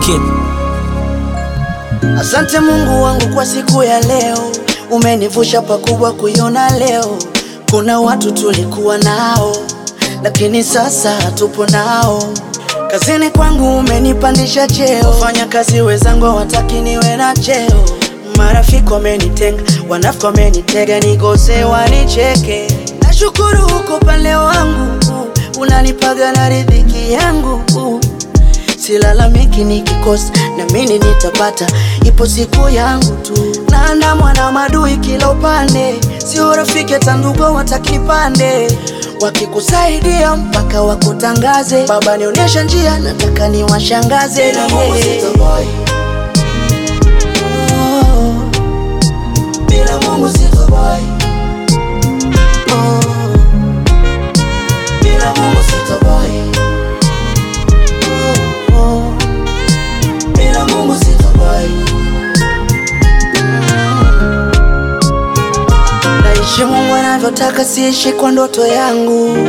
Kid. Asante Mungu wangu kwa siku ya leo, umenivusha pakubwa kuiona leo. Kuna watu tulikuwa nao, lakini sasa hatupo nao. Kazini kwangu umenipandisha cheo, wafanya kazi wenzangu hawataki niwe na cheo. Marafiki wamenitenga, wanafiki wamenitega, nikose wanicheke. Nashukuru huko pale wangu, unanipaga na riziki yangu Silalamiki nikikosa, na mimi nitapata, ipo siku yangu tu. Naandamwa na madui kila upande, sio rafiki hata ndugu watakipande, wakikusaidia mpaka wakutangaze. Baba nionyesha njia, nataka niwashangaze. Bila Mungu sitoboy. Oh, Bila Mungu sitoboy. oh, Bila Mungu sitoboy. oh. Bila Mungu sitoboy. Naishi Mungu anavyotaka, siishi kwa ndoto yangu.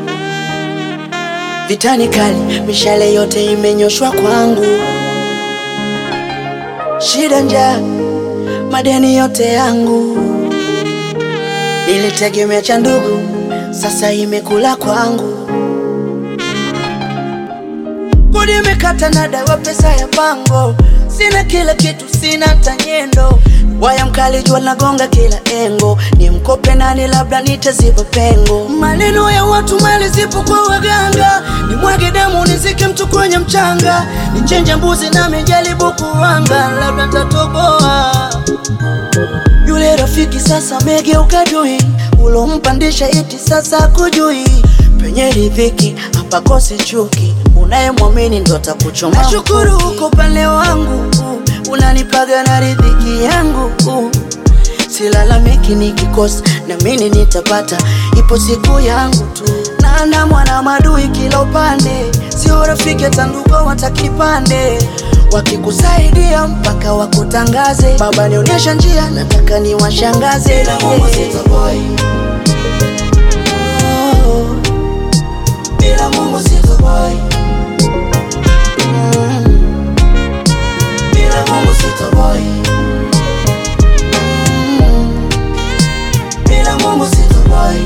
Vitani kali, mishale yote imenyoshwa kwangu. Shida, njaa, madeni yote yangu. Nilitegemea cha ndugu, sasa imekula kwangu. Kodi imekata na dawa, pesa ya pango, sina kila kitu, sina tanyendo. Waya mkali, jua nagonga kila engo, ni mkope nani, labda nitaziba pengo. Maneno ya watu, mali zipo kwa waganga, ni mwage damu, nizike mtu kwenye mchanga, nichenje mbuzi na mijaribu kuwanga, labda tatoboa. Yule rafiki sasa megeuka dui, ulompandisha iti sasa kujui. Penye riziki hapakosi chuki, unayemwamini ndo atakuchoma. Nashukuru uko pale wangu, unanipaga na riziki yangu. Silalamiki nikikosa, na mimi nitapata, ipo siku yangu tu. Naandamwa na madui kila upande, sio rafiki hata ndugu watakipande wakikusaidia mpaka wakutangaze. Baba nionyesha njia, nataka niwashangaze. Bila Mungu sitoboy. Oh, Bila Mungu sitoboy. mm, Bila Mungu sitoboy. mm. Bila Mungu sitoboy.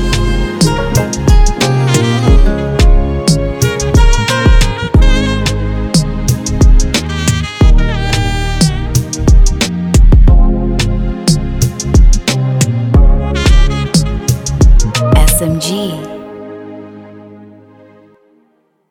SMG.